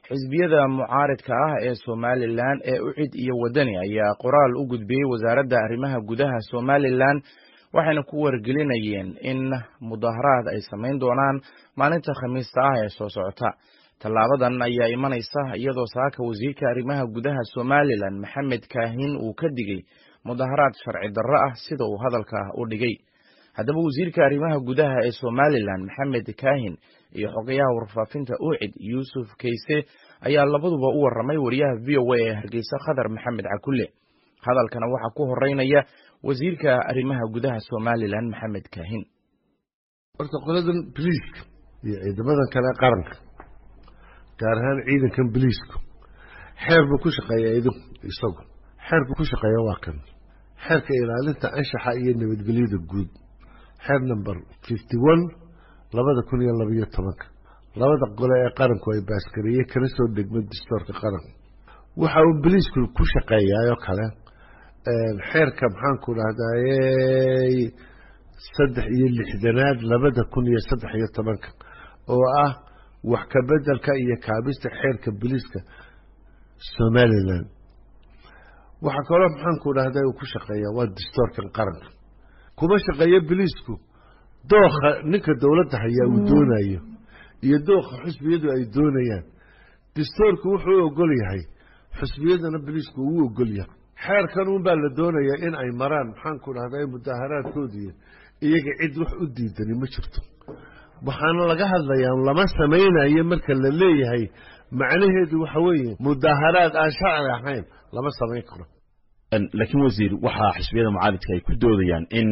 xisbiyada mucaaridka ah ee somalilan ee ucid iyo wadani ayaa qoraal u gudbiyey wasaaradda arrimaha gudaha somalilan waxayna ku wargelinayeen in mudaharaad ay samayn doonaan maalinta khamiista ah ee soo socota tallaabadan ayaa imanaysa iyadoo saaka wasiirka arrimaha gudaha somalilan maxamed kaahin uu ka digay mudaharaad sharci darro ah sida uu hadalka u dhigay haddaba wasiirka arrimaha gudaha ee somalilan maxamed kaahin iyo xogayaha warfaafinta ucid yuusuf kayse ayaa labaduba u warramay wariyaha v o a ee hargeysa khadar maxamed cakulle hadalkana waxaa ku horeynaya wasiirka arrimaha gudaha somalilan maxamed kaahin horta qoladan biliiska iyo ciidamadan kale qaranka gaar ahaan ciidankan biliisku xeer buu ku shaqeeyaa idinku isagu xeerku ku shaqeeya waa kan xeerka ilaalinta anshaxa iyo nabadgelyada guud xeer number fifty one labada kun iyo labaiyo tobanka labada qole ee qaranku ay baaskareeye kana soo degma dastoorka qaranka waxa uu biliisku ku shaqeeyaayoo kale xeerka maxaanku dhahdaayey saddex iyo lixdanaad labada kun iyo saddex iyo tobanka oo ah wax ka bedelka iyo kaabista xeerka biliiska somalilan waxaa kaloo maxaanku dhahday uu ku shaqeeyaa waa dastoorkan qaranka kuma shaqeeyo biliisku dookha ninka dowladda hayaa uu doonayo iyo dookha xusbiyadu ay doonayaan dastoorku wuxuu ogol yahay xusbiyadana biliisku uu ogol yahay xeerkan unbaa la doonayaa in ay maraan maxaanku dhahday mudaharaadkoodii iyaga cid wax u diidani ma jirto waxaana laga hadlayaa lama samaynayo marka la leeyahay macnaheedu waxa weeye mudaharaad aan sharci ahayn lama samayn karo laakiin wasiir waxaa xisbiyada mucaaridka ay ku doodayaan in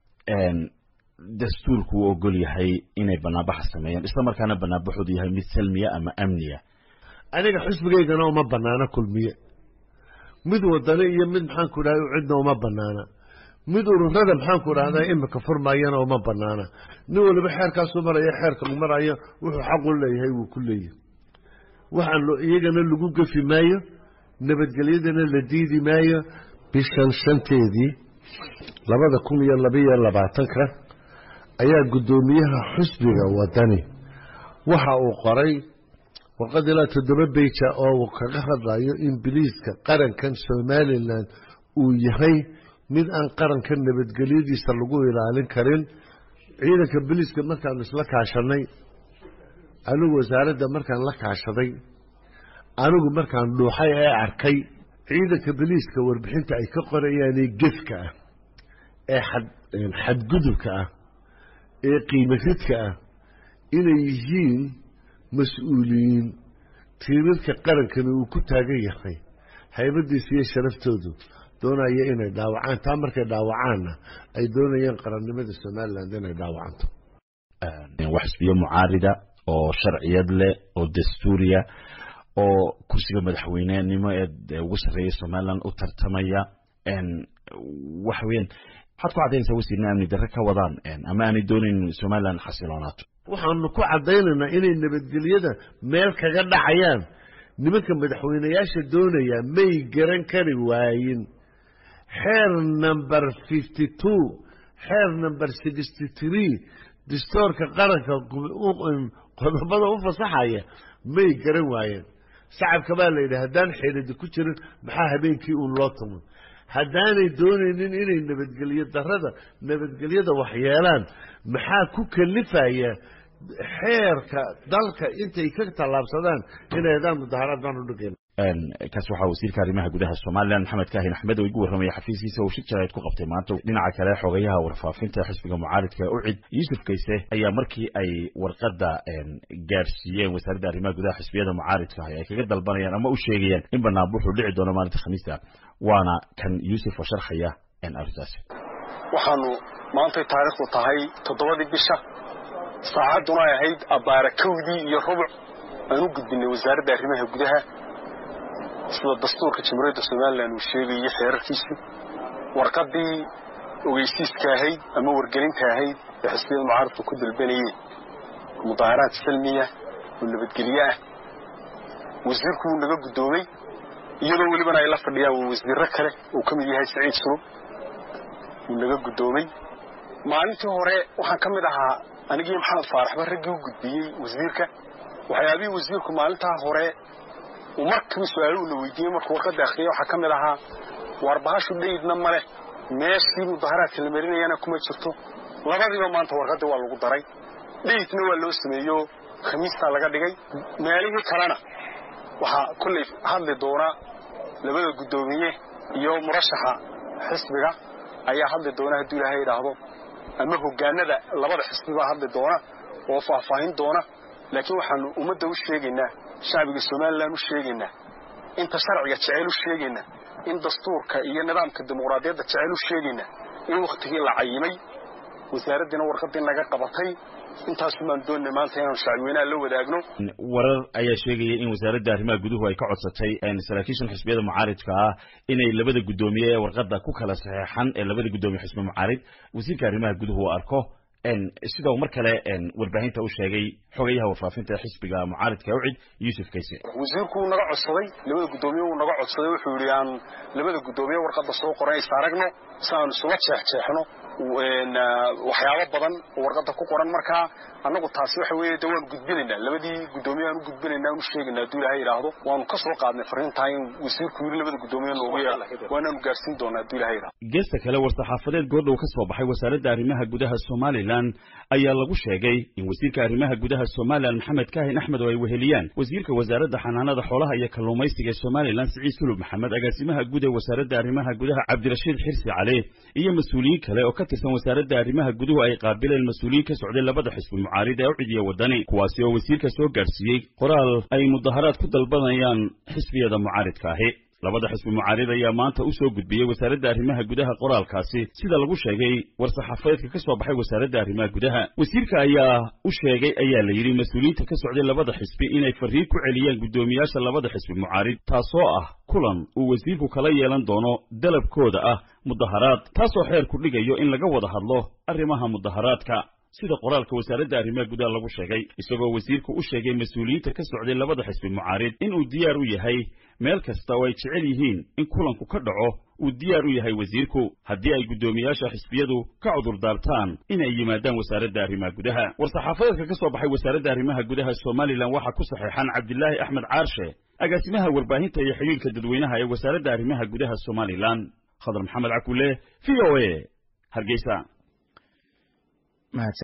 dastuurku uu ogol yahay inay banaanbaxa sameeyaan isla markaana banaanbaxoodu yahay mid salmiya ama amniya aniga xusbigaygana uma banaano kulmiye mid wadani iyo mid maxaanku dhahay cidna uma banaana mid ururada maxaanku dhahdaa imika furmayana uma banaana nin waliba xeerkaasuu maraya xeerka u marayo wuxuu xaq u leeyahay wuu ku leeyahay waxaan iyagana lagu gefi maayo nabadgelyadana la diidi maayo bishan shanteedii labada kun iyo labaiyo labaatanka ayaa guddoomiyaha xusbiga wadani waxa uu qoray warqad ilaa toddoba beija oo uu kaga hadlayo in biliiska qarankan somalilan uu yahay mid aan qaranka nabadgelyadiisa lagu ilaalin karin ciidanka biliiska markaanu isla kaashanay anigu wasaaradda markaan la kaashaday anigu markaan dhuuxay ee arkay ciidanka biliiska warbixinta ay ka qorayaanee gefka ah ee xadgudubka ah ee qiimaridka ah inay yihiin mas-uuliyiin tiirarka qarankana uu ku taagan yahay haybadiisa iyo sharaftoodu doonaya inay dhaawacaan taa markay dhaawacaanna ay doonayaan qarannimada somalilan inay dhaawacanto wax xisbiyo mucaarida oo sharciyad leh oo dastuuriya oo kursiga madaxweynenimo ee ugu sarreeya somalilan u tartamaya waxa weeyaan waxaad ku caddaynaysaa wasiirna amni darre ka wadaan ama aanay doonayn somalilan xasiloonaato waxaanu ku caddaynaynaa inay nabadgelyada meel kaga dhacayaan nimanka madaxweyneyaasha doonaya may garan kari waayin xeer number fifty two xeer number sixty three dastoorka qaranka qodobada u fasaxaya may garan waayeen shacabka baa la yidhi haddaan xeeladi ku jirin maxaa habeenkii uun loo tumo haddaanay doonaynin inay nabadgelyo darada nabadgelyada waxyeelaan maxaa ku kalifaya xeerka dalka intay ka tallaabsadaan inay hadaan mudaharaad baan u dhigeen kaas waxaa wasiirka arrimaha gudaha somalilan maxamed kaahin axmed oo igu warramaya xafiiskiisa uu shir jarayd ku qabtay maanta dhinaca kale xogayaha warfaafinta xisbiga mucaaridka ucid yuusuf kayse ayaa markii ay warqadda gaarsiiyeen wasaaradda arrimaha gudaha xisbiyada mucaaridka ay kaga dalbanayaan ama u sheegayaan in banaanbuxu dhici doono maalinta khamiista waana kan yuusuf oo sharxaya arrintaasi waxaanu maantay taariikhdu tahay toddobadii bisha saacadduna ay ahayd abbaara kowdii iyo rubuc aan u gudbinay wasaaradda arrimaha gudaha sida dastuurka jamhuuriyadda somalilan uu sheegayay xeerarkiisii warqaddii ogeysiiska ahayd ama wargelinta ahayd ee xisbiyada mucaaradku ku dalbanayeen mudaharaad salmiya oo nabadgelye ah wasiirku wuu naga guddoomay iyadoo welibana ay la fadhiyaan wasiirro kale uu ka mid yahay saciid sulub wuu naga guddoomay maalintii hore waxaan ka mid ahaa anigii maxamed faaraxba raggii u gudbiyey wasiirka waxyaabihii wasiirku maalintaa hore markiiba su-aaluhu la weydiiyey markuu warqadda akhriyay waxaa ka mid ahaa waar bahashu dhaydna ma leh meeshii mudaharaadka la marinayana kuma jirto labadiiba maanta warqaddii waa lagu daray dhaydna waa loo sameeyo khamiistaa laga dhigay meelihii kalena waxaa kolley hadli doona labada guddoomiye iyo murashaxa xisbiga ayaa hadli doona hadduu ilaahay idhaahdo ama hoggaanada labada xisbibaa hadli doona oo faahfaahin doona laakiin waxaanu ummadda u sheegaynaa shacbiga somalilan u sheegaynaa inta sharciga jeceyl u sheegaynaa in dastuurka iyo nidaamka dimuqraadiyadda jeceyl u sheegaynaa in wakhtigii la cayimay wasaaraddiina warqaddii naga qabatay intaasu baan doonnay maanta inaanu shacbiweynaha la wadaagno warar ayaa sheegaya in wasaaradda arrimaha guduhu ay ka codsatay saraakiishan xisbiyada mucaaridka ah inay labada guddoomiye ee warqadda ku kala saxeexan ee labada guddoomiye xisbi mucaarid wasiirka arrimaha guduhu uu arko sida uu mar kale warbaahinta u sheegay xogayaha warfaafinta ee xisbiga mucaaridka ucid yuusuf kayse wasiirku wuu naga codsaday labada guddoomiye wuu naga codsaday wuxuu yidhi aan labada guddoomiye warqadda soo qoran is aragno si aanu isula jeexjeexno waxyaabo badan oo warqadda ku qoran markaa annagu taasi waxa weeye de waanu gudbinaynaa labadii guddoomiye aan u gudbinaynaa anu sheegaynaa hadduu ilahay idhaahdo waanu ka soo qaadnay farriintaa in wasiirku yidhi labada guddoomiye noogu yeela waanaanu gaarsiin doonaa hadduu ilahay idhaahdo geesta kale war-saxaafadeed goordhow ka soo baxay wasaaradda arrimaha gudaha somalilan ayaa lagu sheegay in wasiirka arrimaha gudaha somalilan maxamed kaahin axmed oo ay weheliyaan wasiirka wasaaradda xanaanada xoolaha iyo kalluumaysiga ee somalilan siciid sulub maxamed agaasimaha guud ee wasaaradda arrimaha gudaha cabdirashiid xirsi cali iyo mas-uuliyiin kale oo ka tirsan wasaaradda arrimaha guduhu ay qaabileen mas-uuliyiin ka socday labada xisbi mucaarid ee ucid iyo wadani kuwaasi oo wasiirka soo gaadhsiiyey qoraal ay mudaharaad ku dalbanayaan xisbiyada mucaaridka ahi labada xisbi mucaarid ayaa maanta u soo gudbiyey wasaaradda arrimaha gudaha qoraalkaasi sida lagu sheegay war-saxaafadeedka ka soo baxay wasaaradda arrimaha gudaha wasiirka ayaa u sheegay ayaa la yidhi mas-uuliyiinta ka socday labada xisbi inay farriin ku celiyaan guddoomiyaasha labada xisbi mucaarid taasoo ah kulan uu wasiirku kala yeelan doono dalabkooda ah mudaharaad taasoo xeer ku dhigayo in laga wada hadlo arrimaha mudaharaadka sida qoraalka wasaaradda arrimaha gudaha lagu sheegay isagoo wasiirku u sheegay mas-uuliyiinta ka socday labada xisbi mucaarid inuu diyaar u yahay meel kasta oo ay jecel yihiin in kulanku ka dhaco uu diyaar u yahay wasiirku haddii ay guddoomiyaasha xisbiyadu ka cudur daartaan inay yimaadaan wasaaradda arrimaha gudaha war-saxaafadeedka ka soo baxay wasaaradda arrimaha gudaha somalilan waxaa ku saxeexan cabdilaahi axmed caarshe agaasimaha warbaahinta iyo xidhiirka dadweynaha ee wasaaradda arrimaha gudaha somalilan khadar maxamed cakule v o a hargeysa